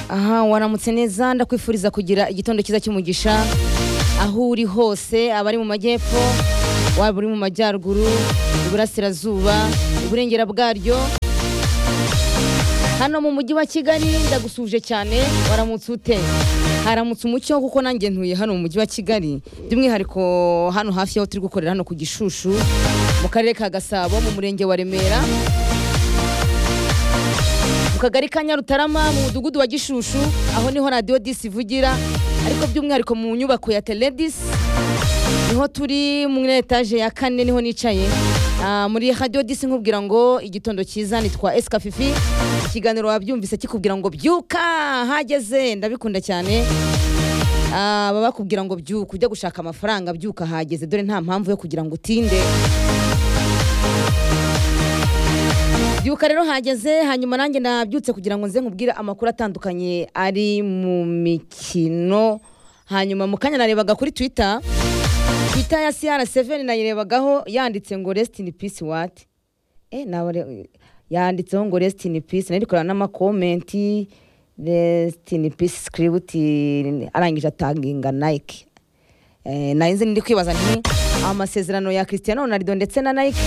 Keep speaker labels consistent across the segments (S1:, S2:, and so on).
S1: aha waramutse neza ndakwifuriza kugira igitondo cyiza cy'umugisha aho uri hose abari mu majyepfo waba uri mu majyaruguru iburasirazuba uburengera bwaryo hano mu mujyi wa kigali ndagusuje cyane waramutse ute haramutse umucyo kuko nanjye ntuye hano mu mujyi wa kigali by'umwihariko hano hafi y'aho turi gukorera hano ku gishushu mu karere ka gasabo mu murenge wa remera mu kagari ka nyarutarama mu mudugudu wa gishushu aho niho radiyo disi ivugira ariko by'umwihariko mu nyubako ya teledisi niho turi muri etaje ya kane niho nicaye Ah, muri radiyo disi nkubwira ngo igitondo cyiza nitwa esika fifi ikiganiro wabyumvise kikubwira ngo byuka hageze ndabikunda cyane Ah, baba bakubwira ngo byuka ujya gushaka amafaranga byuka hageze dore nta mpamvu yo kugira ngo utinde byuka rero hageze hanyuma nanjye nabyutse kugira ngo nze nkubwire amakuru atandukanye ari mu mikino hanyuma mu kanya narebaga kuri twita twita ya cr7 nayirebagaho yanditse ngo rest in peace what eh nawe re- yanditseho ngo rest in peace nari kureba n'amakomenti rest in peace script arangije atanginga nike Eh, nari nzi ndi kwibaza nti amasezerano ya cristiano ronaldo ndetse na nike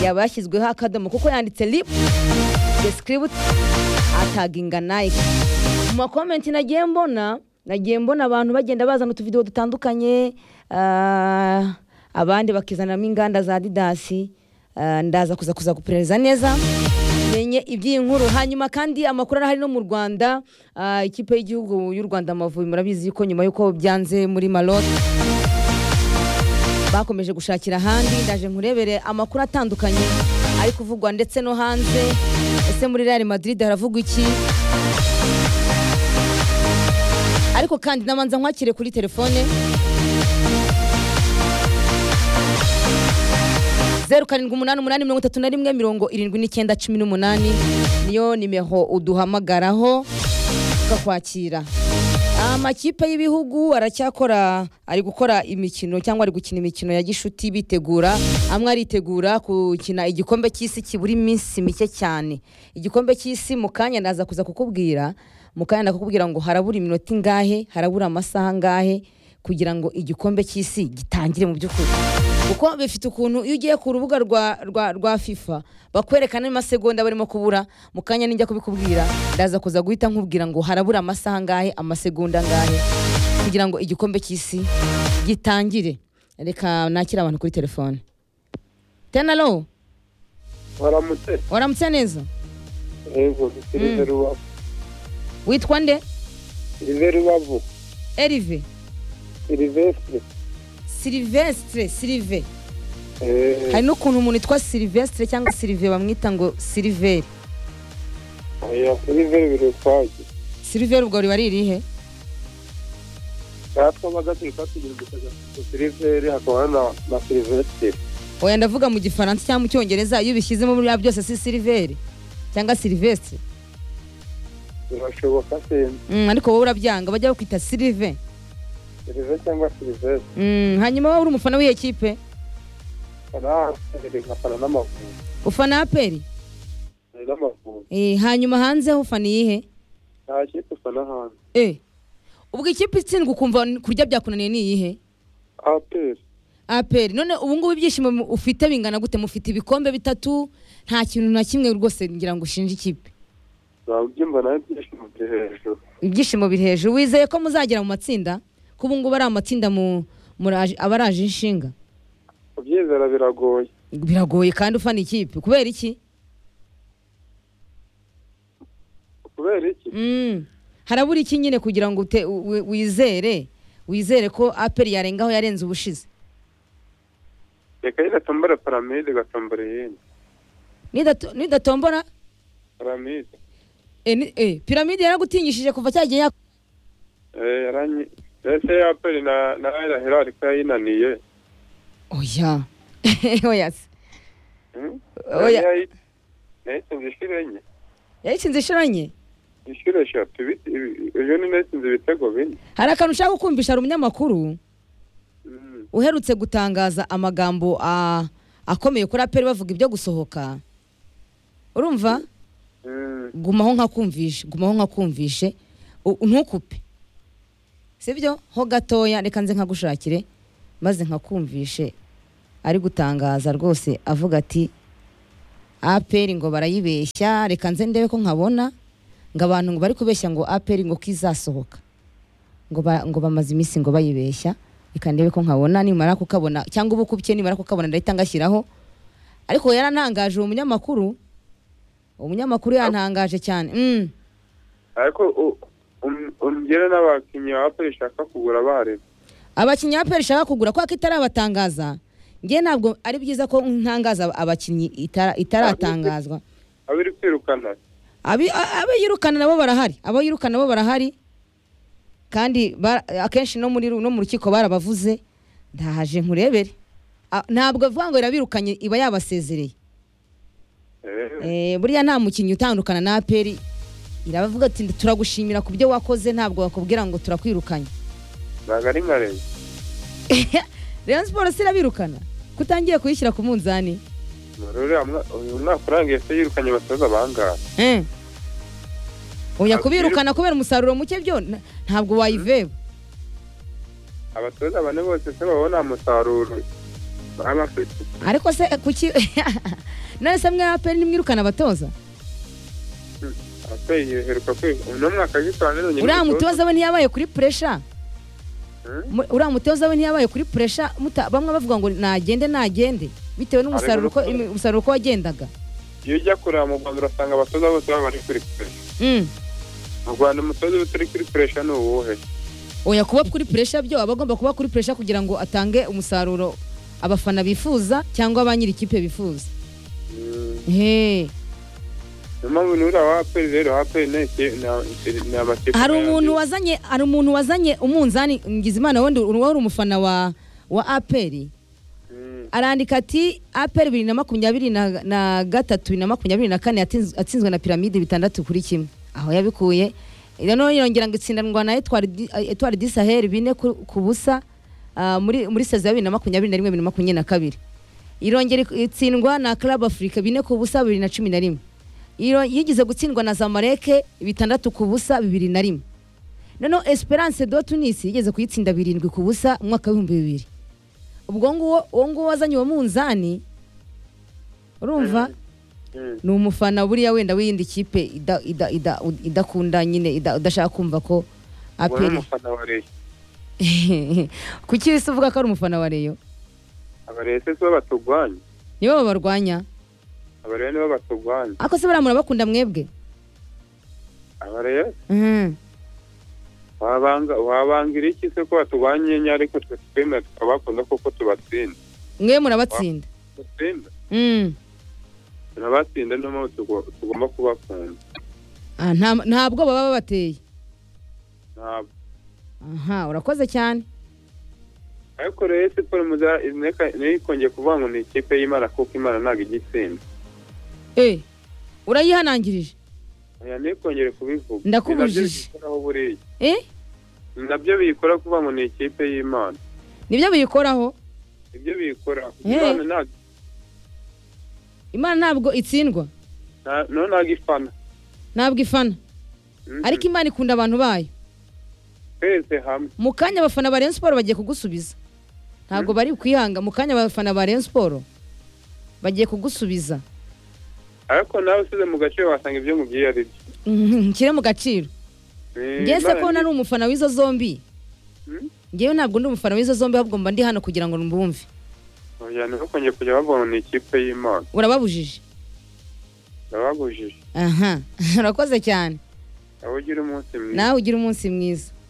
S1: yaba yashyizweho akadomo kuko yanditse rip descript ataginga nike mu makomenti nagiye mbona nagiye mbona abantu bagenda bazana utuvidewo dutandukanye ah, abandi bakizanamo inganda za didasi Ah, ndaza kuza kuza guperereza neza menye iby'iyi nkuru hanyuma kandi amakuru arahari no mu rwanda Ah, ikipe y'igihugu y'u rwanda amavubi murabizi yuko nyuma y'uko byanze muri maroc bakomeje gushakira ahandi ndaje nkurebere amakuru atandukanye ari kuvugwa ndetse no hanze ese muri real madrid haravugwa iki ariko kandi nabanza nkwakire kuri telefone zeru karindwi umunani umunani mirongo itatu na rimwe mirongo irindwi n'icyenda cumi n'umunani niyo nimero uduhamagaraho tukakwakira amakipe y'ibihugu aracyakora ari gukora imikino cyangwa ari gukina imikino ya gishuti bitegura amwe aritegura gukina igikombe cy'isi kibura iminsi mike cyane igikombe cy'isi mu kanya ndaza kuza kukubwira mu kanya ndakubwira ngo harabura iminota ingahe harabura amasaha angahe kugira ngo igikombe cy'isi gitangire mu by'ukuri kuko bifite ukuntu iyo ugiye ku rubuga rwa, rwa, rwa fifa bakwereka n'amasegonda barimo kubura mu kanya nijya kubikubwira ndaza kuza guhita nkubwira ngo harabura amasaha angahe amasegonda angahe kugira ngo igikombe cy'isi gitangire reka nakire abantu kuri telefone tenalo
S2: waramutse
S1: waramutse neza
S2: yego ni silver rubavu
S1: witwa nde
S2: silver rubavu
S1: erive
S2: silvestre
S1: silvestre silive
S2: Eh,
S1: hari n'ukuntu umuntu yitwa silvestre cyangwa silive bamwita ngo siliveri
S2: oya silver biri ukwabyo
S1: siliveri ubwo riba ari irihe
S2: natwabaga turi kugira ngo tugakuze silver hakaba na na silvestre
S1: oya ndavuga mu gifaransa cyangwa mu cyongereza iyo ubishyizemo biriya byose si siliveri cyangwa silivestre
S2: birashoboka simba
S1: Mm, ariko wowe urabyanga bajya bakwita silive
S2: silver cyangwa silvestre
S1: Mm, hanyuma wowe uri umufana w'iyo kipe
S2: arahasiri nkafana n'amavubi
S1: ufana aperi
S2: n'amavubi
S1: Eh, hanyuma hanze ufana iyihe
S2: nta kipe ufana hanze
S1: Eh, ubwo ikipe itsindwa ukumva kurya byakunaniye ni iyihe
S2: aperi
S1: aperi none ubu ngubu ibyishimo mu- ufite bingana gute mufite ibikombe bitatu nta kintu na kimwe rwose ngira ngo ushinje ikipe
S2: ntabyumva nawe ibyishimo byo hejuru
S1: ibyishimo biri hejuru wizeye ko muzagera mu matsinda ko ubu ngubu ari amatsinda mu- muraje- aba araje inshinga
S2: kubyizera biragoye
S1: biragoye kandi ufana ikipe kubera iki
S2: kubera iki
S1: Mm. harabura iki nyine kugira ngo ute- wi- wi- wizere wizere ko aperi yarengaho yarenze ubushize
S2: reka yigatombora paramide igatombora iyindi
S1: Nidato- nidatombora
S2: paramide
S1: eh, ni- eh, piramide yaragutinyishije kuva cya gihe yak-
S2: Eh, yaranyi ese yaperi na na irahira ariko yayinaniye
S1: oya oya se.
S2: Hmm?
S1: Oya.
S2: Yayi- nayitsinze inshuro enye
S1: yayitsinze inshuro nke
S2: inshuro eshatu ibiti- ibi- ejo ni nayitsinze ibitego bine
S1: hari akantu ushaka kumvisha hari umunyamakuru
S2: Hmm.
S1: uherutse gutangaza amagambo ah, akomeye kuri aperi bavuga ibyo gusohoka urumva
S2: Hmm.
S1: gumaho nkakumvishe gumaho nkakumvishe u- ntukupe sibyo ho gatoya reka nze nkagushakire maze nkakumvishe ari gutangaza rwose avuga ati aperi ngo barayibeshya reka nze ndebe ko nkabona ngo abantu ngo bari kubeshya ngo aperi ngo ko izasohoka ngo ba- ngo bamaze iminsi ngo bayibeshya reka ndebe ko nkabona nimara kukabona cyangwa uba ukubye nimara kukabona ndahita ngashyiraho ariko yarantangaje uwo munyamakuru umunyamakuru yantangaje cyane mm.
S2: ariko u- um- umugera n'abakinnyi ba aperi ishaka kugura bareba
S1: abakinnyi aperi ishaka kugura kwako itarabatangaza ngewe ntabwo ari byiza ko ntangaza abakinnyi itara- itaratangazwa
S2: abo iri kwirukana
S1: Abi- a- abo yirukana nabo barahari abo yirukana nabo barahari kandi bara- akenshi no muri ru- no mu rukiko barabavuze ndahaje nkurebere A- ntabwo avuga ngo irabirukanye iba yabasezereye
S2: Eh,
S1: Eh, buriya nta mukinnyi utandukana na aperi irabavuga ati turagushimira ku byo wakoze ntabwo bakubwira ngo turakwirukanye
S2: ntabwo ari nka leta
S1: Rayon Sports irabirukana kutangiye kuyishyira ku munzani
S2: rero uyu mwaka urangiye se yirukanye abatoza bangahe
S1: Eh. Oya
S2: Ntabwo
S1: kubirukana kubera umusaruro muke byo na- ntabwo wayiveba
S2: abatoza bane bose se babona umusaruro baba bafite
S1: ariko se kuki none se mwe aperi nimwirukana abatoza
S2: Hmm, aperi iheruka kwiga uno mwaka agitwara none
S1: uriya mutoza we ntiyabaye kuri puresha Mu- uriya mutoza we ntiyabaye kuri puresha muta- bamwe bavuga ngo nagende nagende bitewe n'umusaruro uko
S2: Ariko-
S1: umusaruro uko wagendaga
S2: iyo ujya kureba mu rwanda urasanga abatoza bose baba bari kurikoresha
S1: Mm.
S2: mu rwanda umutoza uba utari kurikoresha ni uwuhe
S1: oya kuba kuri puresha byo aba agomba kuba kuri puresha kugira ngo atange umusaruro abafana bifuza cyangwa ba nyiri ikipe bifuza
S2: Hmm,
S1: Hey.
S2: niyo mpamvu nuriya wa aperi rero aperi ni iki- ni- ni- ni amakipe
S1: hari umuntu
S2: yandi.
S1: wazanye hari umuntu wazanye umunzani Ngizimana wenda wari umufana wa wa aperi
S2: Hmm,
S1: arandika ati aperi bibiri na makumyabiri na na gatatu bibiri na makumyabiri na kane yatsinz- yatsinzwe na piramide bitandatu kuri kimwe aho yabikuye noneho yongera ngo itsindanwa na etwari di- etwari di saheli bine ku ku busa ah, muri muri saza ya bibiri na makumyabiri na rimwe bibiri na makumyabiri na kabiri irongera ik- itsindwa na club afurika bine ku busa bibiri na cumi na rimwe Iro- yigize gutsindwa na zamareke bitandatu ku busa bibiri na rimwe noneho esperance do tunis yigeze kuyitsinda birindwi ku busa mu mwaka w'ibihumbi bibiri ubwo nguwo uwo nguwo wazanye uwo munzani urumva
S2: hmm.
S1: ni umufana buriya wenda w'iyindi kipe ida- ida- ida- idakunda nyine ida- udashaka kumva ko
S2: Uwo ni
S1: aperi
S2: umufana wa reyo
S1: kuki se uvuga ko ari umufana wa reyo
S2: abareyo se si bo baturwanya
S1: nibo babarwanya
S2: abareyo nibo baturwanya
S1: ariko se bariya murabakunda mwebwe
S2: abareyo
S1: Mhm.
S2: wabanga wabangira iki se ko baturwanye nyine ariko twe twemera tukabakunda kuko tubatsinda
S1: mwe murabatsinda
S2: tubatsinda
S1: Mm.
S2: turabatsinda niyo mpamvu tugo- tugomba kubakunda
S1: Ah, nta- nta bwoba baba bateye
S2: ntabwo
S1: aha urakoze cyane
S2: ariko rero siporo niyo ikongeye kuvuga ngo ni ikipe y'imana kuko imana ntabwo ijya itsinda
S1: Eh, urayihanangirije
S2: oya niyo ikongere kubivuga
S1: Ndakubujije.
S2: Ni nabyo biyikoraho buriya
S1: Eh,
S2: Ni nabyo biyikora kuvuga ngo ni ikipe y'imana
S1: nibyo biyikoraho
S2: ibyo biyikoraho
S1: Eh.
S2: imana ntabwo
S1: imana ntabwo itsindwa
S2: nta- no ntabwo ifana
S1: ntabwo ifana
S2: Mm-mm.
S1: ariko imana ikunda abantu bayo
S2: twese hamwe
S1: mu kanya abafana ba Rayon Sport bagiye kugusubiza ntabwo bari kwihanga mu kanya abafana ba Rayon Sport bagiye kugusubiza
S2: ariko nawe usize mu gace wasanga ibyo mubwiye ari byo
S1: Mhm, nshyire mu gaciro
S2: Ni
S1: ngewe se
S2: Imana
S1: ko
S2: ni-
S1: nari umufana w'izo zombi
S2: Mm?
S1: ngewe ntabwo ndi umufana w'izo zombi ahubwo mba ndi hano kugira ngo mbumve
S2: oya niyo ikongeye kujya bavuga ngo ni ikipe y'imana
S1: urababujije
S2: ndababujije
S1: aha urakoze cyane
S2: aho ugira umunsi mwiza
S1: nawe ugira umunsi mwiza